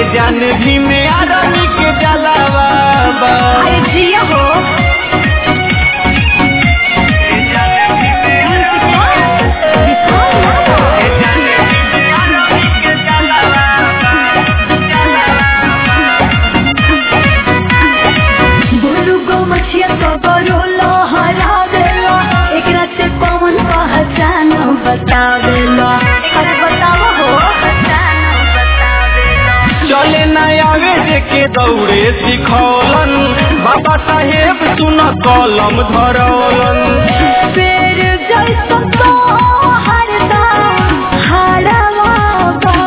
जान भी में आदमी के जलावा बा अरे जिया हो बोलू गो मछिया तो बरो लहरा देला एकरा से कौन पहचान बतावेला अरे बताओ हो चले न आवे जे के दौड़े सिखौलन बाबा साहेब सुन कलम धरौलन पेर जैसन तो हरदम हारवा बा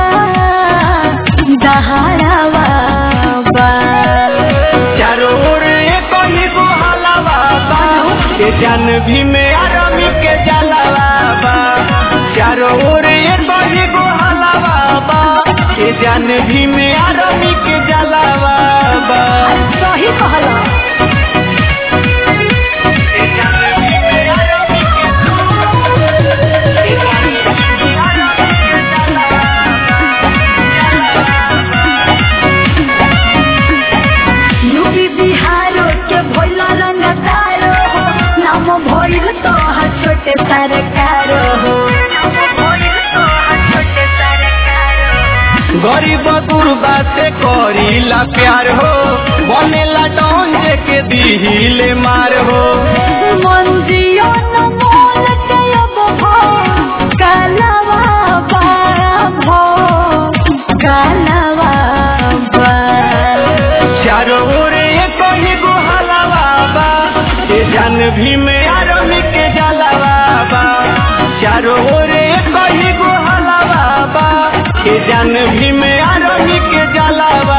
दहाड़वा बा चारों ओर एक ही गो हलावा बा के जान भी में आदमी के जलावा बा चारों ओर एक ही गो हलावा बा के जान भी में आदमी के जलावा बा सही कहला यूपी बिहारो के भोला रंगदारो हो नाम भोल तो हा छोटे सरकारो हो गरीब गुरबा से करीला प्यार हो बनेला डॉन जे के दिहिले मार हो मंजियो न मोल के अब भो कालवा बा भो कालवा बा चारों ओर एक ही गो हलावा बा के जान भी में आदमी के जलावा बा चारों ओर एक ही गो हलावा बा के जान भी में आदमी के जलावा